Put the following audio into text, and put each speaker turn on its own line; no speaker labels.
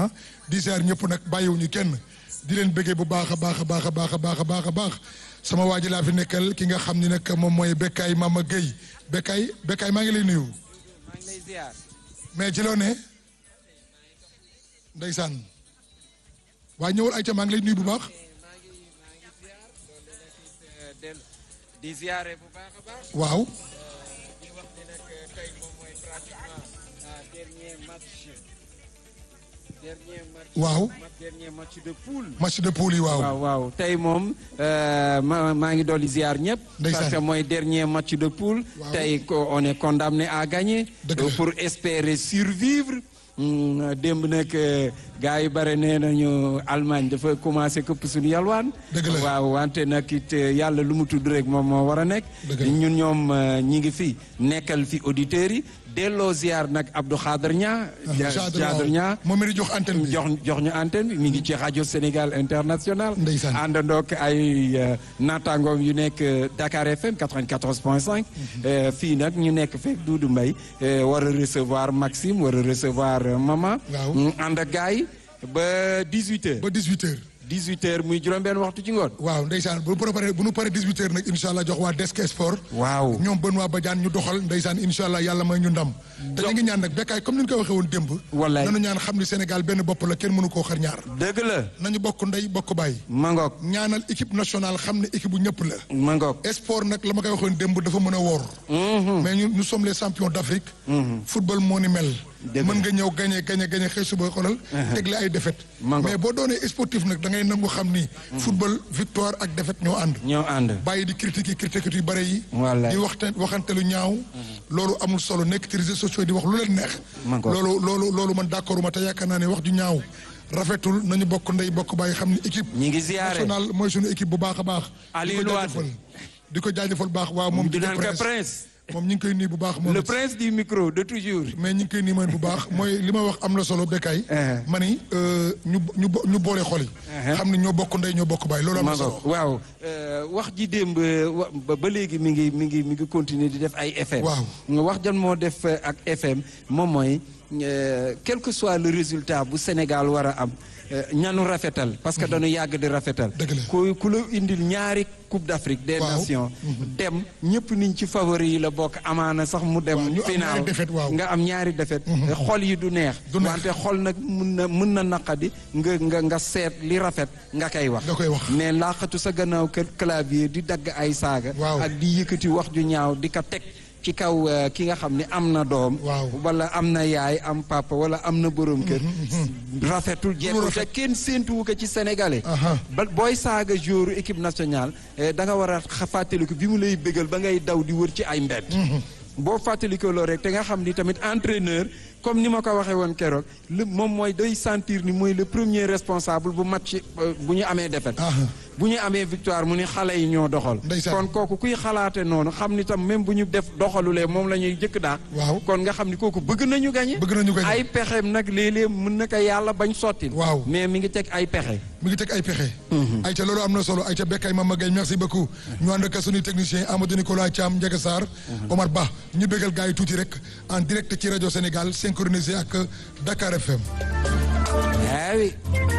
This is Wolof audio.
ah di ziar ñëpp nag bàyyiwuñu kenn di leen bëggee bu baax a baax a baax a baax a baax a baax a baax sama waa ji laa fi nekkal ki nga xam ni nag moom mooy Bekkaay Mama Gueye Bekkaay Bekkaay maa ngi lay nuyu.
maa ngi lay ziar.
mais ci loo ne ndeysaan waaye ñëwal ayca maa ngi lay nuyu bu baax.
maa ngi maa ngi ziar loolu la del di ziare bu baax a baax.
waaw
di wax ni nag tey moom mooy pratiquement dernier match. dernier match.
Waaw.
dernier match de poule.
match de poule yi waaw.
waaw waaw tey moom ma maa ngi dolli ziar ñëpp.
Ndeysaan.
parce que mooy dernier match de poule.
Waaw.
tey ko- on est condamné à gagner.
Dëgg la.
pour espérer survivre. Hmm, démb nag gars yi bare nee nañu Allemagne dafa commencé këpp suñu yalwaan.
Dëgg la.
waaw wante nag it yàlla lu mu tudd rek moom moo war a nekk.
Dëgg la.
ñun ñoom euh, ñi ngi fi nekkal fi auditeurs yi delloo ziar nag Abdou Khader Nia.
Jadre
Jadre Nia.
moom mi di jox antenne bi.
jox jox ñu antenne bi mi ngi ci rajo Sénégal international.
Ndeysaan.
àndandoog ay euh, naataangoom yu nekk euh, Dakar FM 94.5. Euh, fii nag ñu nekk fekk Doudou Mbaye euh, war a recevoir Maxime war a recevoir euh, Mama.
Waaw.
ñu ànd ak gars yi ba 18h.
ba 18h.
18h muy juróom-benn waxtu ci ngoon.
waaw ndeysaan bu nu paree bu nu paree 18h nag incha allah jox waa Desk Sport.
waaw.
ñoom Benoît Badiane ñu doxal ndeysaan incha allah yàlla may ñu ndam. te ñu ngi ñaan nag Bekkaay comme ni ñu ko waxee woon démb.
Wallaay.
nanu ñaan xam ni Sénégal benn bopp la kenn mënu koo xar ñaar.
dëgg la.
nañu bokk ndey bokk baay.
Mangok
ñaanal équipe nationale xam ne équipe bu ñëpp la.
Mangok.
sport nag la ma koy waxoon démb dafa mën a woor. mais ñu nous sommes les champions d'Afrique. football moo ni mel.
Dëgg la.
mën nga ñëw gagné gagné gagné xëy suba xoolal. tegle ay défaite.
Mango.
mais boo doonee sportif nag da ngay nangu xam ni. football victoire ak défaite ñoo ànd.
ñoo ànd.
bàyyi di critiquer critiquer yu bare yi.
Wallaay.
di waxte waxante lu ñaaw. loolu amul solo nekk ci réseaux sociaux yi di wax lu leen neex.
Mango.
loolu loolu loolu man d'accord ma te yaakaar naa ne wax ju ñaaw rafetul nañu bokk ndey bokk bàyyi xam ni équipe.
ñi ngi ziare.
national mooy suñu équipe bu baax a baax.
Aliou
di ko
Wade.
jaajëfal di ko jaajëfal baax waaw moom.
di naan
Djiné
ko prince.
moom ñu ngi koy nuyu bu baax moom
le
it.
prince du micro de toujours.
mais ñu ngi koy nuyu mooy bu baax mooy li ma wax am na solo Bekkaay.
Uh-huh.
ma ni euh, ñu ñu bo- ñu boole xol yi. xam ni ñoo bokk ndey ñoo bokk baay loolu am na solo.
Mangok waaw euh, wax ji démb euh, wa- ba ba léegi mi ngi mi ngi mi ngi continuer di def ay FM.
Waaw.
wax jan moo def euh, ak FM moom mooy euh, quel que soit le résultat bu Sénégal war a am euh, ñanu rafetal parce que dañu yàgg di rafetal.
Dëgg la.
ku ku la indil ñaari coupe d'Afrique des
Waaw.
nations. dem ñëpp niñ ci favori yi la bokk amaana sax mu dem.
Waaw, ñu am
final
ñaari défaite, waaw.
nga am ñaari défaite. xol yi du neex.
Du neex.
wante xol nag mun na mun na naqadi nga nga nga seet li rafet nga koy wax.
nga koy wax.
mais laaxatu sa gannaaw kër clavier di dagg ay saaga.
Waaw.
ak di yëkkati wax ju ñaaw di ko teg ci kaw euh, ki nga xam ne am na doom.
Waaw.
wala am na yaay am papa wala am na borom kër. rafetul jekkul te
rafet.
kenn séentuwu ko ci sénégalais.
Aha.
ba booy saaga jour équipe nationale eh, da nga war a xa- fàttaliku bi mu lay bégal ba ngay daw di wër ci ay mbedd. boo fàttalikoo loolu rek te nga xam ni tamit entraîneur comme ni ma ko waxee woon keroog le moom mooy day sentir ni mooy le premier responsable bu match euh, bu ñu amee défaite.
Aha.
bu ñu amee victoire mu ni xale yi ñoo doxal.
Ndeysaan.
kon kooku kuy xalaate noonu xam ni tam même bu ñu def doxalulee moom la ñuy jëkk daal.
Waaw.
kon nga xam ni kooku bëgg nañu gagné.
Bëgg nañu gagné.
ay pexeem nag léeg-léeg mën na ko yàlla bañ sotti.
Waaw.
mais mi ngi teg ay pexe.
mi ngi teg ay pexe. ayca loolu am na solo ayca Bekkaay Mama Gueye merci beaucoup. ñu ànd ak suñuy technicien Amadou Nicolas Thiam Ndiaga Sarr. Omar Ba ñu bégal gars yi tuuti rek en direct ci rajo Sénégal synchronisé ak Dakar FM.
Ah oui.